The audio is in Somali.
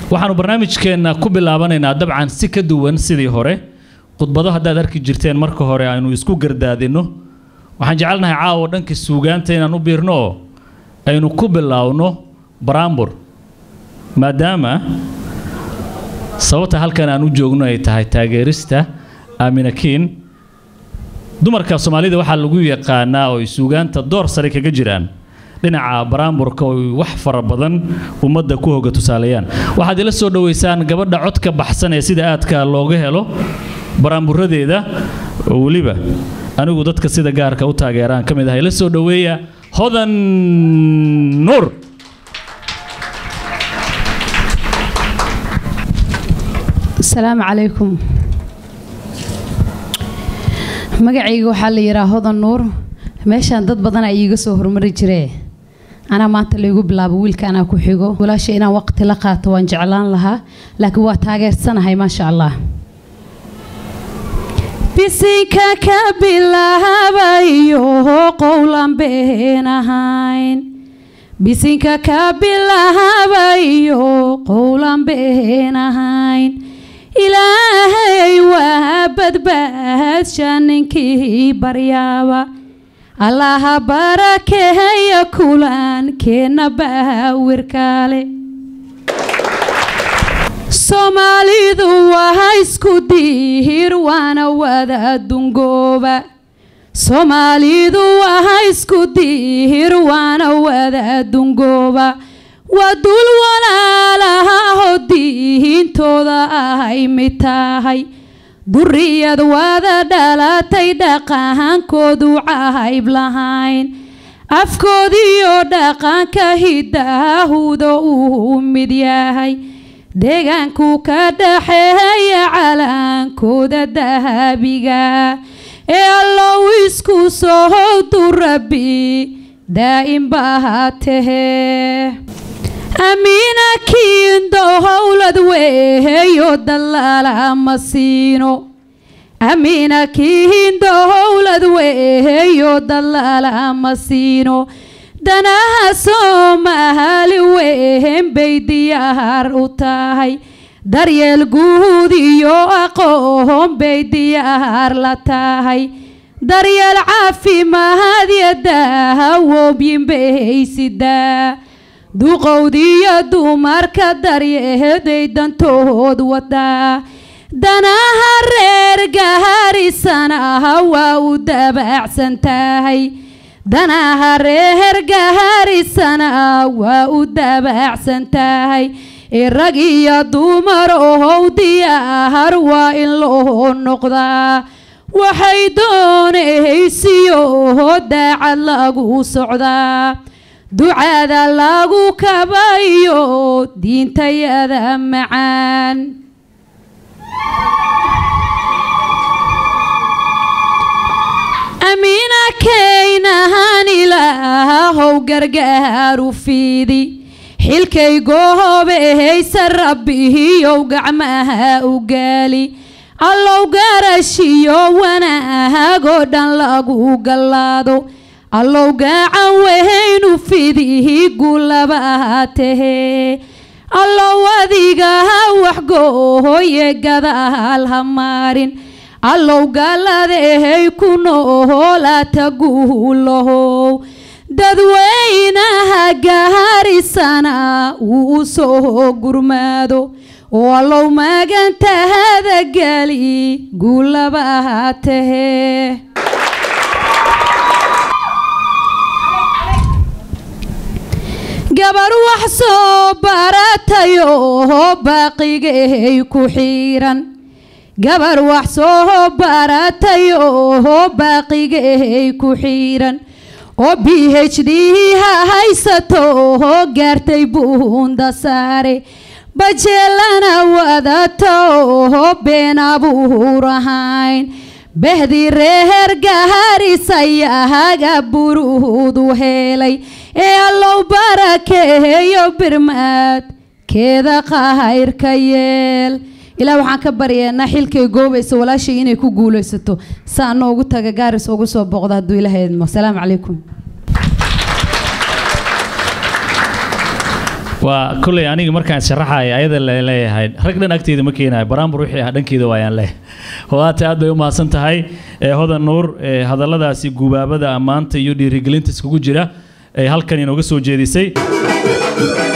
waxaanu barnaamijkeenna ku bilaabanaynaa dabcan si ka duwan sidii hore khudbado haddaad arki jirteen marka hore aynu isku gardaadinno waxaan jecelnahay caawa dhanka suugaanta inaan u biirno oo aynu ku bilaawno baraambur maadaama sababta halkan aan u joogno ay tahay taageerista aamina kiin dumarka soomaalida waxaa lagu yaqaanaa oo ay suugaanta door sare kaga jiraan dhinaca baraamburka oo ay wax fara badan ummadda ku hoga tusaaleeyaan waxaad ila soo dhoweysaan gabadha codka baxsan ee sida aadka looga helo baraamburadeeda oo weliba anigu dadka sida gaarka u taageeraan ka mid ah ila soo dhoweeya hodan nuur asalaamu calaykum magacayga waxaa la yidhaha hodan nuur meeshaan dad badan ay iiga soo hormari jiree anaa maanta laygu bilaabo wiilka anaa ku xigo walaasha inaan waqti la qaato waan jeclaan lahaa laakiin waa taageersanahay maasha allah bisinka ka bilaabayo qowlan been ahayn bisinka ka bilaabayo qowlan been ahayn ilaahay waa badbaadsha ninkii baryaaba allaha barakeeya kulankeenna baawirkaale soomaalidu waa isku diihir waana wada dungooba soomaalidu waa isku diihir waana wada dungooba waa dul walaalahaho diihintooda ahay mid tahay duriyad wada dhalatay dhaqankoodu cahayb lahayn afkoodiyo dhaqanka hidaahuda uu mid yahay deegaanku ka dhaxeeya calaankooda dahabiga ee allow isku sohowdu rabbi daa'im baa tahee amiina kiindo howlad weeyo dalaala ma siino amiina kiindo howlad weeyo dalaala ma siino danaha soomaali wehen bay diyaar u tahay daryeel guud iyo aqoon bay diyaar la tahay daryeel caafimaad iyo daawooyin bay sidaa duqowdiyo dumarka daryeeday dantood wadaa danaha reer gaharisanaha waa u dabaacsan tahay danaha reer gaharisana waa u dabaacsan tahay rag iyo dumar ohow diyaar waa in loo noqdaa waxay doonaysiyo daacad lagu socdaa ducada lagu kabayo diintayada macaan amiina kaynahan ilaahow gargaaru fiidi xilkay goohobehaysa rabbihiyow gacmaha u gaali allow garashiyo wanaagoo dhan lagu gallaado allow gacan wehaynu fidihi gulabaha tahee allow adigaha waxgoohoye gadaal ha maarin allow galladehay ku noolaata guulahow dadweynaha gaharisana uu u soo gurmaado oo allow magantahada geli guulabaha tahee gabar wax soo baratayo baaqigahay ku xiiran gabar wax soo baratayo baaqigahay ku xiiran oo b h d ha haysato gaartay buunda saare bajeelana wadato been abuur ahayn behdi reer gaharisayaaga buruudu helay ee allow barakeeyo birmaad keeda qahayrka yeel ilaa waxaan ka baryeennaa xilkay goobaysa walaashay inay ku guulaysato saa noogu taga gaaris ugu soo boqda hadduu ilaha idmo asalaamu calaykum waa kolley aniga markaan sharaxaya ayada la leeyahay rag dhan agteeda ma keenayo baraambur wixii ah dhankeeda waayaan leh waata aad bay u mahadsan tahay ee hodan nuur ee hadalladaasi gubaabada ammaanta iyo dhiirigelinta iskugu jira ee halkan inooga soo jeedisay